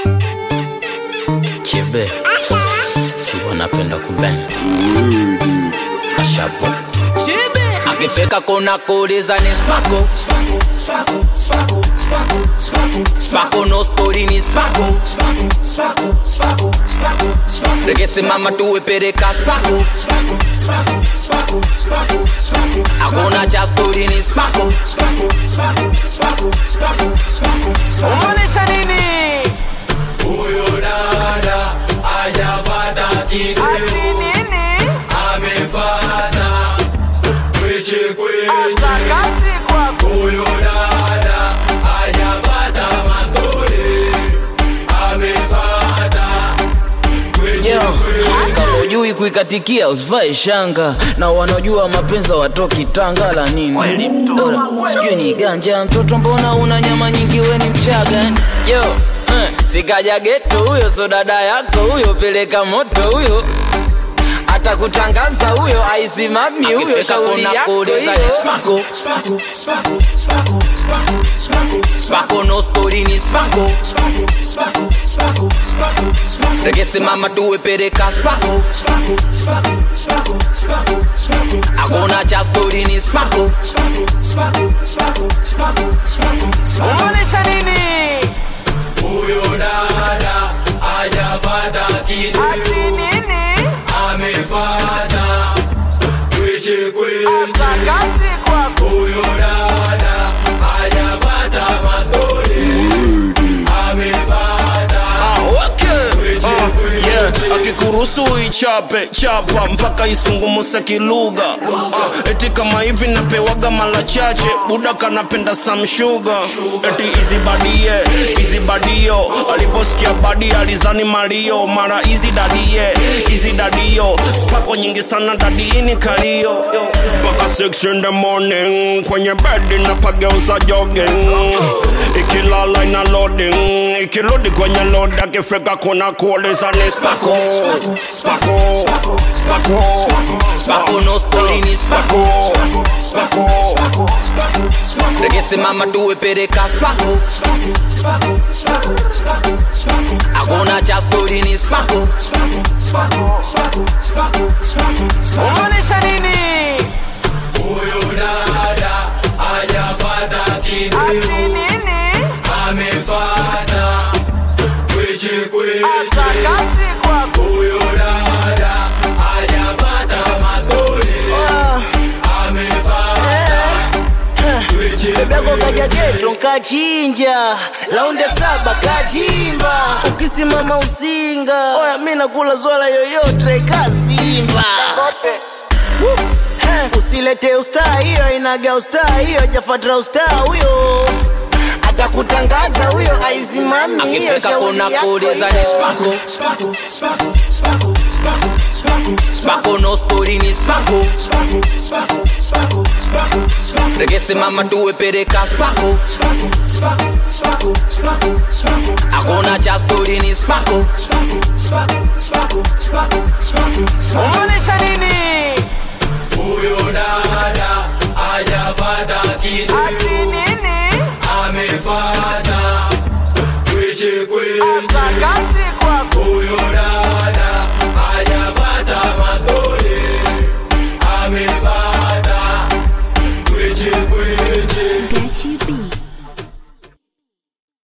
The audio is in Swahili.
Chebe si wanapenda kubenda Ashabo akifika kuna kuuliza ni spako spako no spori ni spako rekesimama tuwepereka spako hakuna cha stori ni spako Umaanisha nini? Huyo dada hajafata kitu, Ati nini? amefata kweche kweche. Sakati kwako. Huyo dada hajafata masole, amefata kweche Yo, kweche. kama ujui kuikatikia usivae shanga na wanaojua mapenzi watoki tanga la nini Ora, sijui ni ganja mtoto mbona una nyama nyingi we ni mchaga eh? yo eh, sikaja geto huyo so dada yako huyo peleka moto huyo atakutangaza huyo aisimami huyo shauri yako hiyo spako no spori ni spako rekesimama tuwepereka spako hakuna cha stori ni spako Umaanisha nini? Huyo dada hajafata kitu, Ati nini? amefata kweche kweche. Sakati kwako. Huyo dada hajafata masole, amefata kweche kweche. akikuruhusu ichape chapa mpaka isungumuse kilugha uh, eti kama hivi napewaga mala chache buda kanapenda samshuga eti izibadie izibadio aliposikia badi alizani malio mara izi dadie izi dadio spako nyingi sana dadiini kalio mpaka 6 in the morning kwenye bedi napageuza jogging ikilala ina loading ikirudi kwenye load akifika kuna kuuliza ni spako spako spako spako no stori ni spako spako rekesimama tuwepereka spako hakuna cha stori ni spako Umaanisha nini? Huyo dada hajafata kitu, Ati nini? amefata kweche kweche. Sakati kwako. Huyo dada hajafata masole, amefata kweche bebeko kweche. kaja geto nkachinja launde saba kachimba ukisimama usinga oya mi nakula zwala yoyote kasimba Eh, usilete ustaa hiyo inaga ustaa hiyo jafatra ustaa huyo atakutangaza huyo aisimami hiyo shauri yako hiyo. spako no stori ni spako rekesimama tuwepereka spako hakuna cha stori ni spako Umaanisha nini? Huyo dada hajafata kitu, Ati nini?